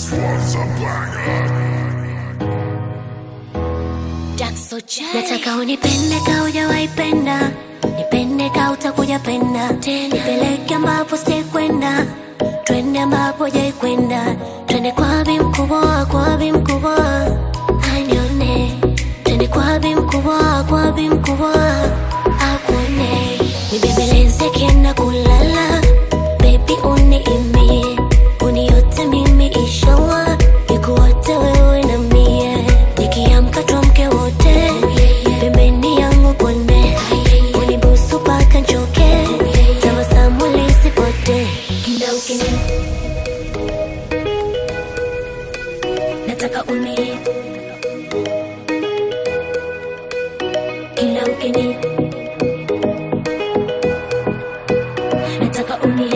Nataka unipende ka hujawahi penda, nipende ka utakuja penda tena, nipeleke ambapo sijakwenda, twende ambapo hujai kwenda, twende kwa bi mkubwa, kwa bi mkubwa, anione, twende kwa bi mkubwa, kwa bi mkubwa, akuone, nibembeleze kienda kulala, baby uniimie, uniote mimi inshallah, nikuote wewe na mie, nikiamka tuamke wote, pembeni yangu kone, unibusu paka nchoke, tabasamu lisipotee, kila ukini nataka uni kila ukini nataka uni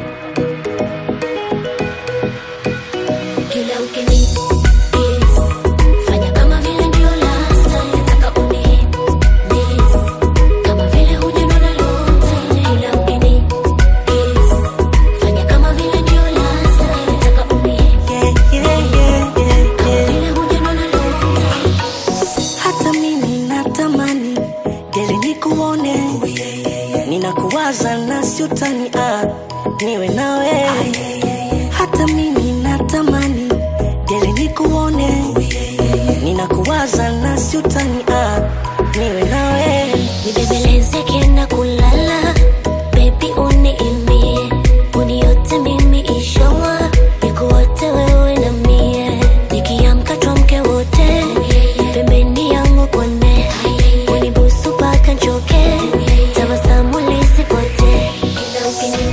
kila ukini kiss. fanya kama vile ndio last time nataka uni miss. kama vile hujanona lote kila ukini kiss. fanya kama vile ndio last time nataka uni Yeah, yeah, yeah, yeah, kama yeah. vile hujanona lote Hata mimi natamani geli nikuone, ninakuwaza na siutani ah, niwe nawe. Hata mimi natamani geli nikuone, ninakuwaza na siutani ah, niwe nawe. nibembeleze kienda kulala bebi uniimie uniote mimi inshallah nikuote wewe na mie nikiamka twamke wote pembeni yangu kone unibusu paka nchoke tabasamu lisipotee kila ukini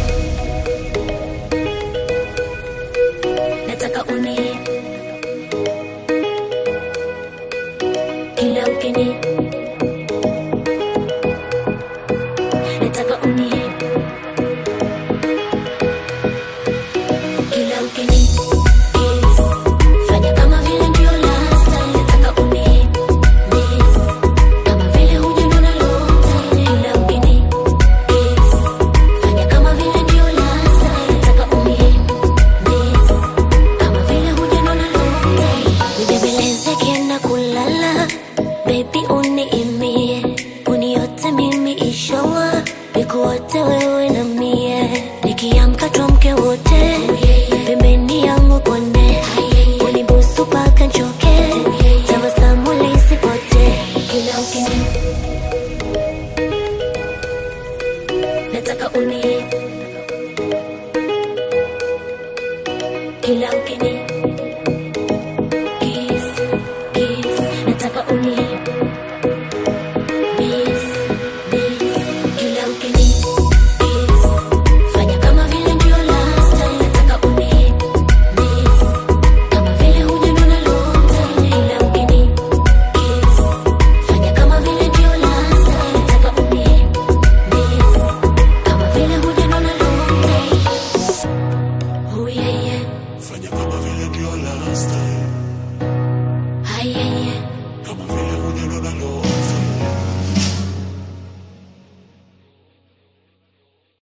nataka uni kila ukini nataka uni kila ukini kiss. fanya kama vile ndio last time nataka uni miss. kama vile hujanona lote kila ukini kiss. fanya kama vile ndio last time nataka uni miss. kama vile hujanona lote nibembeleze kienda kulala bebi uniimie uniote mimi inshallah nikuote wewe na mie nikiamka twamke wote pembeni yangu kone unibusu paka nchoke tabasamu lisipotee kila ukini nataka uni kila ukini kiss, kiss, nataka uni miss, miss, kila ukini kiss. Fanya kama vile ndio last time, nataka uni miss. Kama vile hujanona lote, kila ukini kiss. Fanya kama vile ndio last time, nataka uni miss. Kama vile hujanona lote. Oh yeah yeah, Fanya kama vile ndio last time, ah yeah yeah. kama vile hujanona lote.